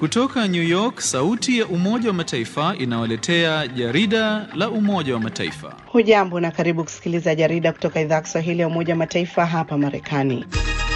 Kutoka New York, sauti ya Umoja wa Mataifa inawaletea jarida la Umoja wa Mataifa. Hujambo na karibu kusikiliza jarida kutoka idhaa ya Kiswahili ya Umoja wa Mataifa hapa Marekani.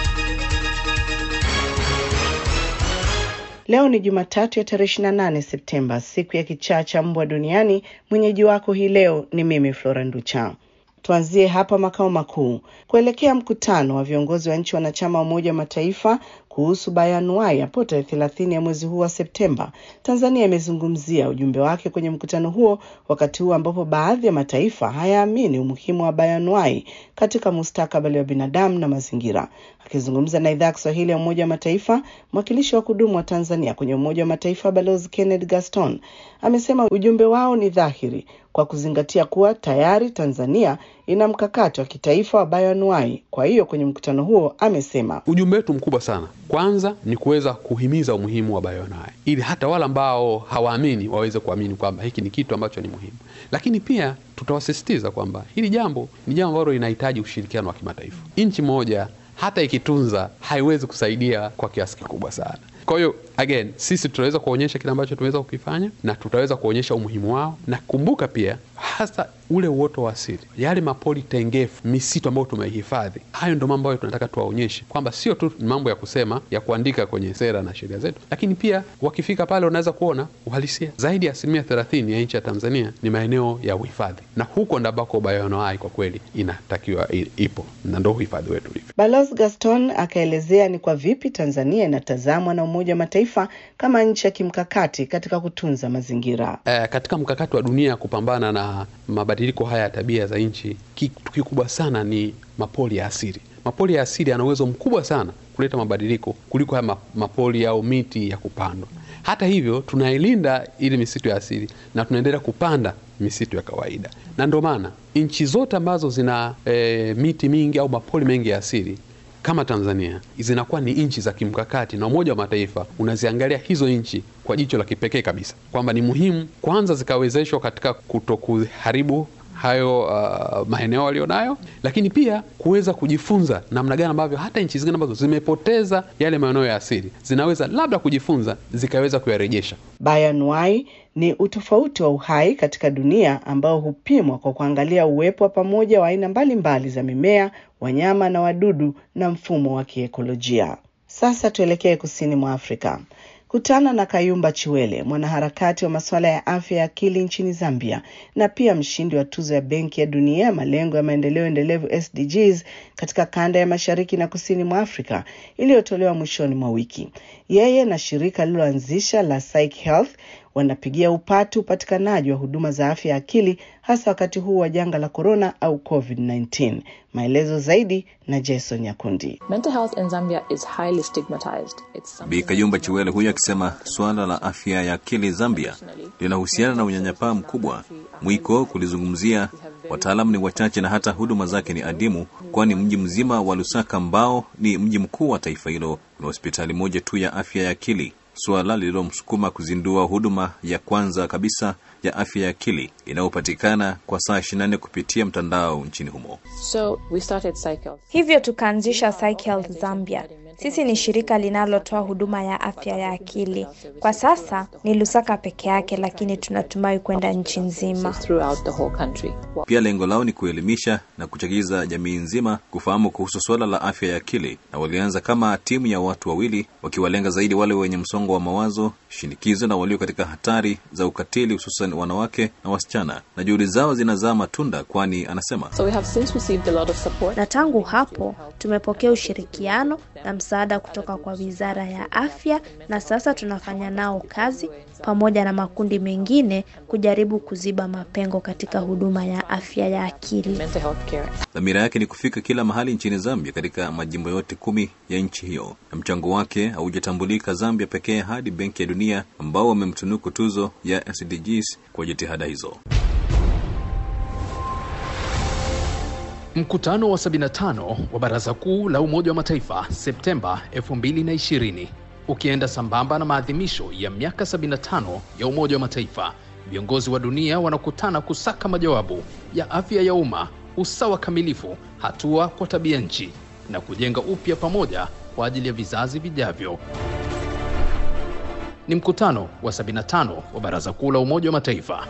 Leo ni Jumatatu ya tarehe 28 Septemba, siku ya kichaa cha mbwa duniani. Mwenyeji wako hii leo ni mimi Flora Nducha. Tuanzie hapa makao makuu kuelekea mkutano wa viongozi wa nchi wanachama wa Umoja wa Mataifa kuhusu bayanuai hapo tarehe thelathini ya mwezi huu wa Septemba. Tanzania imezungumzia ujumbe wake kwenye mkutano huo, wakati huu ambapo baadhi ya mataifa hayaamini umuhimu wa bayanuai katika mustakabali wa binadamu na mazingira. Akizungumza na idhaa ya Kiswahili ya Umoja wa Mataifa, mwakilishi wa kudumu wa Tanzania kwenye Umoja wa Mataifa Balozi Kenneth Gaston amesema ujumbe wao ni dhahiri kwa kuzingatia kuwa tayari Tanzania ina mkakati wa kitaifa wa bayanuai. Kwa hiyo kwenye mkutano huo amesema ujumbe wetu mkubwa sana kwanza ni kuweza kuhimiza umuhimu wa bayoanuai ili hata wale ambao hawaamini waweze kuamini kwamba hiki ni kitu ambacho ni muhimu, lakini pia tutawasisitiza kwamba hili jambo ni jambo ambalo linahitaji ushirikiano wa kimataifa. Nchi moja hata ikitunza haiwezi kusaidia kwa kiasi kikubwa sana. Kwa hiyo again, sisi tutaweza kuonyesha kile ambacho tumeweza kukifanya na tutaweza kuonyesha umuhimu wao, na kumbuka pia hasa ule uoto wa asili, yale mapori tengefu, misitu ambayo tumeihifadhi. Hayo ndo mambo ambayo tunataka tuwaonyeshe kwamba sio tu mambo ya kusema ya kuandika kwenye sera na sheria zetu, lakini pia wakifika pale wanaweza kuona uhalisia. Zaidi ya asilimia thelathini ya nchi ya Tanzania ni maeneo ya uhifadhi, na huko ndo ambako bayoanuai kwa kweli inatakiwa ipo, na ndo uhifadhi wetu ulivyo. Balozi Gaston akaelezea ni kwa vipi Tanzania inatazamwa na Umoja wa Mataifa kama nchi ya kimkakati katika kutunza mazingira. E, katika mkakati wa dunia kupambana na mabadiliko haya ya tabia za nchi, kitu kikubwa sana ni mapori ya asili. Mapori ya asili yana uwezo mkubwa sana kuleta mabadiliko kuliko haya mapori au miti ya kupandwa. Hata hivyo, tunailinda ili misitu ya asili na tunaendelea kupanda misitu ya kawaida, na ndio maana nchi zote ambazo zina e, miti mingi au mapori mengi ya asili kama Tanzania zinakuwa ni nchi za kimkakati, na Umoja wa Mataifa unaziangalia hizo nchi kwa jicho la kipekee kabisa, kwamba ni muhimu kwanza zikawezeshwa katika kutokuharibu hayo uh, maeneo walionayo, lakini pia kuweza kujifunza namna gani ambavyo hata nchi zingine ambazo zimepoteza yale maeneo ya asili zinaweza labda kujifunza zikaweza kuyarejesha. Bayanuai ni utofauti wa uhai katika dunia ambao hupimwa kwa kuangalia uwepo wa pamoja wa aina mbalimbali za mimea, wanyama na wadudu na mfumo wa kiekolojia. Sasa tuelekee kusini mwa Afrika. Kutana na Kayumba Chiwele, mwanaharakati wa masuala ya afya ya akili nchini Zambia na pia mshindi wa tuzo ya Benki ya Dunia ya malengo ya maendeleo endelevu SDGs katika kanda ya mashariki na kusini mwa Afrika iliyotolewa mwishoni mwa wiki. Yeye na shirika lililoanzisha la Psych Health wanapigia upatu upatikanaji wa huduma za afya ya akili hasa wakati huu wa janga la korona au COVID-19. Maelezo zaidi na Jason Nyakundi. Bi Kayumba Chiwele huyo akisema suala la afya ya akili Zambia linahusiana na unyanyapaa mkubwa, mwiko kulizungumzia, wataalamu ni wachache na hata huduma zake ni adimu, kwani mji mzima wa Lusaka ambao ni mji mkuu wa taifa hilo una hospitali moja tu ya afya ya akili suala lililomsukuma kuzindua huduma ya kwanza kabisa ya afya ya akili inayopatikana kwa saa 24 kupitia mtandao nchini humo. So, we started Psych Health. Hivyo tukaanzisha Psych Health Zambia. Sisi ni shirika linalotoa huduma ya afya ya akili. Kwa sasa ni Lusaka peke yake, lakini tunatumai kwenda nchi nzima. Pia lengo lao ni kuelimisha na kuchagiza jamii nzima kufahamu kuhusu suala la afya ya akili, na walianza kama timu ya watu wawili, wakiwalenga zaidi wale wenye msongo wa mawazo, shinikizo na walio katika hatari za ukatili, hususan wanawake na wasichana, na juhudi zao zinazaa matunda, kwani anasema So we have since received a lot of support. Na tangu hapo tumepokea ushirikiano na msaada kutoka kwa Wizara ya Afya, na sasa tunafanya nao kazi pamoja na makundi mengine kujaribu kuziba mapengo katika huduma ya afya ya akili. Mental health care. dhamira yake ni kufika kila mahali nchini Zambia, katika majimbo yote kumi ya nchi hiyo, na mchango wake haujatambulika Zambia pekee hadi Benki ya Dunia ambao wamemtunuku tuzo ya SDGs kwa jitihada hizo. Mkutano wa 75 wa Baraza Kuu la Umoja wa Mataifa Septemba 2020 ukienda sambamba na maadhimisho ya miaka 75 ya Umoja wa Mataifa, viongozi wa dunia wanakutana kusaka majawabu ya afya ya umma, usawa kamilifu, hatua kwa tabia nchi na kujenga upya pamoja kwa ajili ya vizazi vijavyo. Ni mkutano wa 75 wa Baraza Kuu la Umoja wa Mataifa.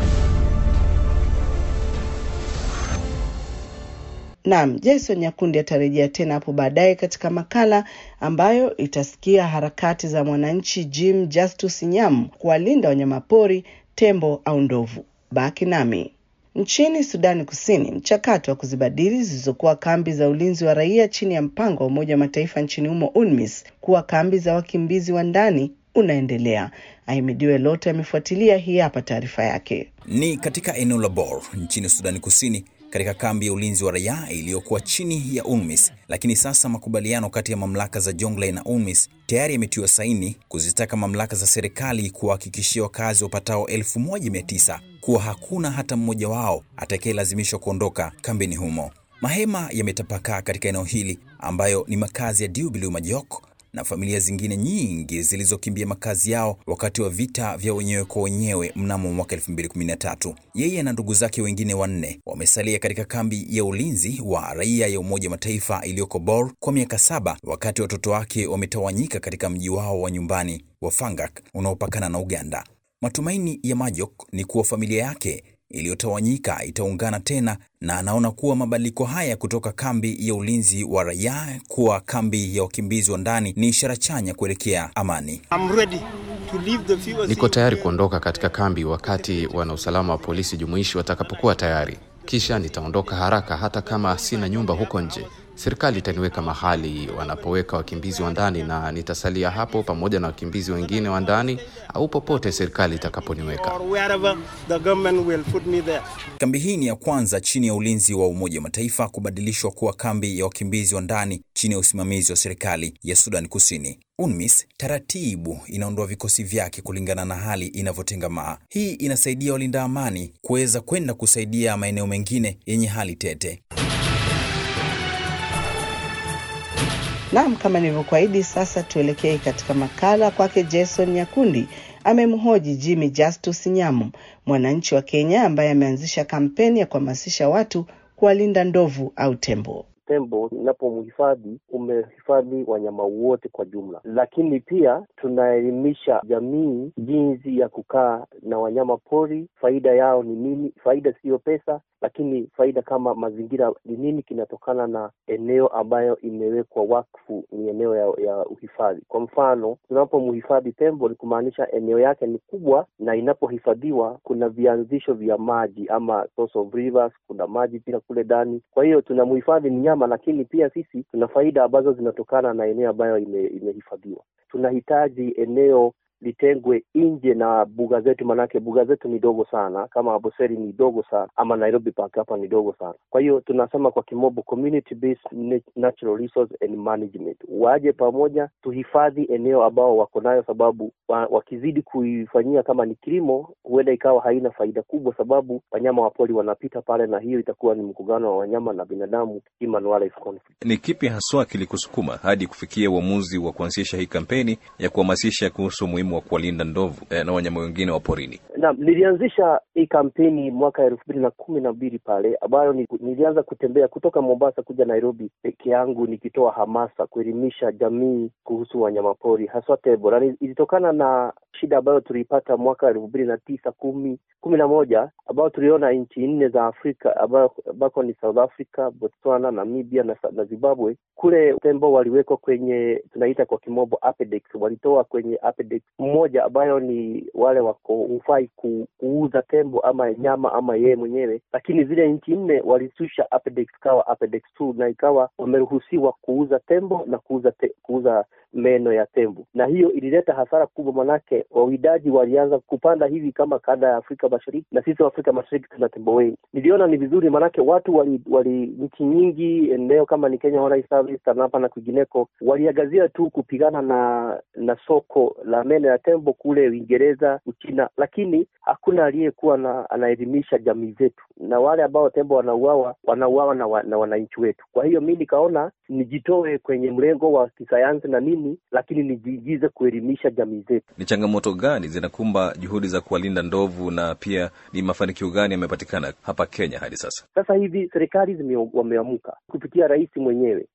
Naam, Jason Nyakundi atarejea tena hapo baadaye katika makala ambayo itasikia harakati za mwananchi Jim Justus Nyam kuwalinda wanyamapori, tembo au ndovu. Baki nami. Nchini Sudani Kusini, mchakato wa kuzibadili zilizokuwa kambi za ulinzi wa raia chini ya mpango wa Umoja wa Mataifa nchini humo UNMISS kuwa kambi za wakimbizi wa ndani unaendelea. Ahimidiwe Lote amefuatilia, hii hapa taarifa yake. Ni katika eneo la Bor nchini Sudani Kusini, katika kambi ya ulinzi wa raia iliyokuwa chini ya UNMISS. Lakini sasa makubaliano kati ya mamlaka za Jonglei na UNMISS tayari yametiwa saini kuzitaka mamlaka za serikali kuwahakikishia wakazi wapatao 1900 kuwa hakuna hata mmoja wao atakayelazimishwa kuondoka kambini humo. Mahema yametapakaa katika eneo hili ambayo ni makazi ya Diubilu Majok na familia zingine nyingi zilizokimbia makazi yao wakati wa vita vya wenyewe kwa wenyewe mnamo mwaka 2013. Yeye na ndugu zake wengine wanne wamesalia katika kambi ya ulinzi wa raia ya Umoja wa Mataifa iliyoko Bor kwa miaka saba, wakati watoto wake wametawanyika katika mji wao wa nyumbani wa Fangak unaopakana na Uganda. Matumaini ya Majok ni kuwa familia yake iliyotawanyika itaungana tena na anaona kuwa mabadiliko haya kutoka kambi ya ulinzi wa raia kuwa kambi ya wakimbizi wa ndani ni ishara chanya kuelekea amani. Niko tayari kuondoka katika kambi wakati wanausalama wa polisi jumuishi watakapokuwa tayari. Kisha nitaondoka haraka, hata kama sina nyumba huko nje. Serikali itaniweka mahali wanapoweka wakimbizi wa ndani na nitasalia hapo pamoja na wakimbizi wengine wa ndani au popote serikali itakaponiweka. Kambi hii ni ya kwanza chini ya ulinzi wa Umoja wa Mataifa kubadilishwa kuwa kambi ya wakimbizi wa ndani chini ya usimamizi wa serikali ya Sudan Kusini. UNMISS taratibu inaondoa vikosi vyake kulingana na hali inavyotengamaa. Hii inasaidia walinda amani kuweza kwenda kusaidia maeneo mengine yenye hali tete. Naam, kama nilivyokuahidi, sasa tuelekee katika makala kwake Jason Nyakundi. Amemhoji Jimmy Justus Nyamu, mwananchi wa Kenya ambaye ameanzisha kampeni ya kuhamasisha watu kuwalinda ndovu au tembo. Tembo unapomhifadhi umehifadhi wanyama wote kwa jumla, lakini pia tunaelimisha jamii jinsi ya kukaa na wanyama pori. Faida yao ni nini? Faida siyo pesa, lakini faida kama mazingira ni nini kinatokana na eneo ambayo imewekwa wakfu, ni eneo ya, ya uhifadhi. Kwa mfano, tunapomhifadhi tembo ni kumaanisha eneo yake ni kubwa, na inapohifadhiwa kuna vianzisho vya maji ama source of rivers, kuna maji pia kule ndani. Kwa hiyo tunamhifadhi mnyama, lakini pia sisi tuna faida ambazo zinatokana na eneo ambayo ime, imehifadhiwa. Tunahitaji eneo litengwe nje na buga zetu, manake buga zetu ni dogo sana, kama Amboseli ni dogo sana, ama Nairobi Park hapa ni dogo sana. Kwa hiyo tunasema kwa kimombo community based natural resource and management, waje pamoja tuhifadhi eneo ambao wako nayo, sababu wa, wakizidi kuifanyia kama ni kilimo, huenda ikawa haina faida kubwa, sababu wanyama wa pori wanapita pale, na hiyo itakuwa ni mkugano wa wanyama na binadamu, human wildlife conflict. Ni kipi haswa kilikusukuma hadi kufikia uamuzi wa kuanzisha hii kampeni ya kuhamasisha kuhusu umuhimu wa kuwalinda ndovu eh, na wanyama wengine wa porini? Naam, nilianzisha hii kampeni mwaka elfu mbili na kumi na mbili pale ambayo ni, nilianza kutembea kutoka Mombasa kuja Nairobi peke yangu nikitoa hamasa kuelimisha jamii kuhusu wanyamapori haswa tembo, na ilitokana na shida ambayo tuliipata mwaka elfu mbili na tisa kumi kumi na moja ambayo tuliona nchi nne za Afrika ambako ni South Africa, Botswana, Namibia na, na Zimbabwe. Kule tembo waliwekwa kwenye tunaita kwa kimombo apedex, walitoa kwenye apedex mmoja ambayo ni wale wako hufai ku, kuuza tembo ama nyama ama yeye mwenyewe, lakini zile nchi nne walisusha apedex kawa apedex 2 na ikawa wameruhusiwa kuuza tembo na kuuza te, kuuza meno ya tembo, na hiyo ilileta hasara kubwa, manake wawindaji walianza kupanda hivi kama kanda ya Afrika Mashariki, na sisi Afrika Mashariki tuna tembo wengi. Niliona ni vizuri, manake watu wali, wali nchi nyingi eneo kama ni Kenya Wildlife Service, TANAPA na kwingineko waliagazia tu kupigana na na soko la meno ya tembo kule Uingereza, Uchina, lakini hakuna aliyekuwa na anaelimisha jamii zetu, na wale ambao tembo wanauawa wanauawa na, wa, na wananchi wetu. Kwa hiyo mi nikaona nijitoe kwenye mlengo wa kisayansi na nini, lakini nijiigize kuelimisha jamii zetu. Ni changamoto gani zinakumba juhudi za kuwalinda ndovu na pia ni mafanikio gani yamepatikana hapa Kenya hadi sasa? Sasa hivi serikali wameamuka kupitia rais mwenyewe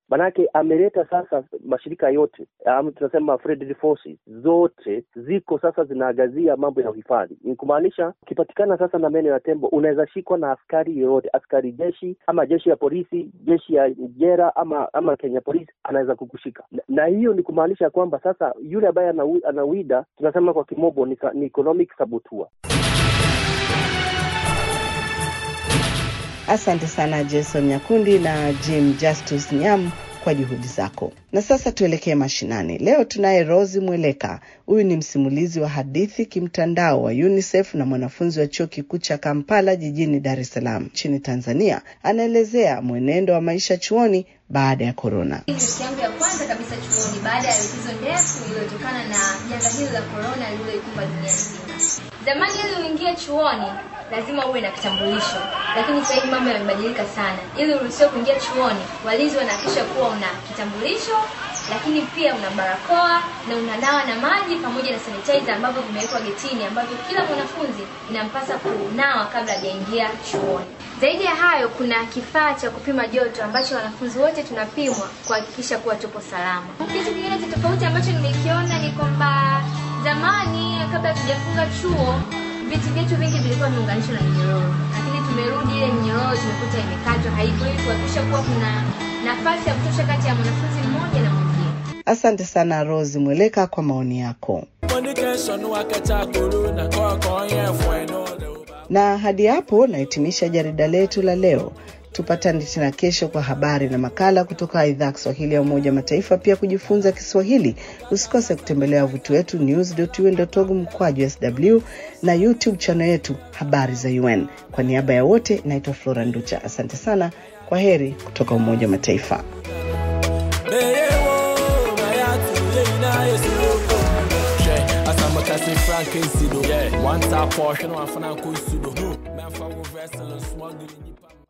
Manake ameleta sasa mashirika yote um, tunasema Federal Forces zote ziko sasa zinaangazia mambo ya uhifadhi. Ni kumaanisha ukipatikana sasa na meno ya tembo unaweza shikwa na askari yoyote, askari jeshi ama jeshi ya polisi, jeshi ya jera ama ama Kenya polisi anaweza kukushika na, na hiyo ni kumaanisha kwamba sasa yule ambaye anawi- anawida tunasema kwa kimombo ni, sa- ni economic saboteur. Asante sana Jason Nyakundi na Jim Justus Nyam kwa juhudi zako. Na sasa tuelekee mashinani. Leo tunaye Rosi Mweleka. Huyu ni msimulizi wa hadithi kimtandao wa UNICEF na mwanafunzi wa chuo kikuu cha Kampala jijini Dar es Salaam nchini Tanzania. Anaelezea mwenendo wa maisha chuoni baada ya korona. Hii ni siku yangu ya kwanza kabisa chuoni baada ya likizo ndefu iliyotokana na janga hili la korona lililoikumba dunia nzima. Zamani ili uingie chuoni lazima uwe na kitambulisho, lakini sasa hivi mambo yamebadilika sana. Ili uruhusiwe kuingia chuoni, walinzi wanahakikisha kuwa una kitambulisho, lakini pia una barakoa na una dawa na maji pamoja na sanitizer ambavyo vimewekwa getini, ambavyo kila mwanafunzi inampasa kunawa kabla hajaingia chuoni. Zaidi ya hayo, kuna kifaa cha kupima joto ambacho wanafunzi wote tunapimwa kuhakikisha kuwa tupo salama. Kitu kingine cha tofauti ambacho nimekiona ni kwamba zamani, kabla tujafunga chuo, viti vyetu vingi vilikuwa vimeunganishwa na minyororo, lakini tumerudi, ile minyororo tumekuta imekatwa, haipo, ili kuhakikisha kuwa kuna nafasi ya kutosha kati ya mwanafunzi mmoja na mwingine. Asante sana Rosi Mweleka kwa maoni yako. Na hadi hapo nahitimisha jarida letu la leo. Tupatane tena kesho kwa habari na makala kutoka idhaa ya Kiswahili ya Umoja wa Mataifa. Pia kujifunza Kiswahili, usikose kutembelea wavuti wetu news.un.org mkwaju sw na YouTube channel yetu habari za UN. Kwa niaba ya wote, naitwa Flora Nducha. Asante sana, kwa heri kutoka Umoja wa Mataifa. Frank Sido, one tap portion, one for Nanko Sudo. Man, for wrestling, smuggling.